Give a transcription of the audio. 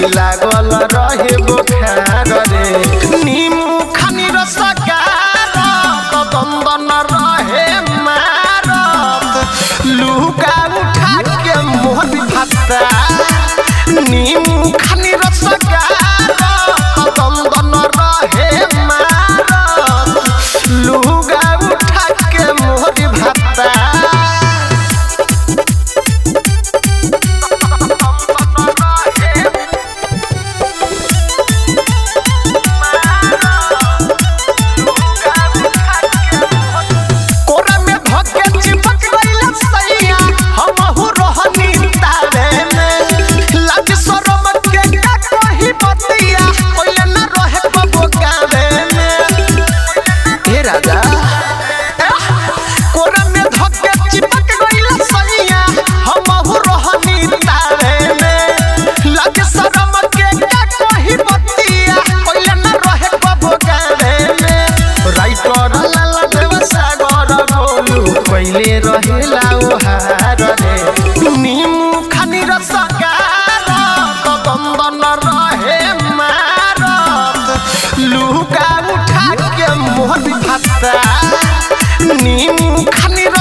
लागल रहे बोखार रे नीमू खानी रसगार दंदन रहे मारत लुका उठा के मोहन भाता नीमू खानी रसगार दंदन रहे मारत लुगा उठा के मोहन भाता कोरा में धके चिपक गइल सैया हमहु रहनी तारे में लाज शरम के का कही बतिया ओइले न रहे कबो गावे में हे राजा कोरा में धके चिपक गइल सैया हमहु रहनी तारे में लाज शरम के का कही बतिया ओइले न रहे कबो गावे में राइटर लाला देव सागर बोलू पहिले रहेला ओहार रे नीमू खानी रसगार दंदन रहे मारत लुका उठा के मोहन भाता नीमू खानी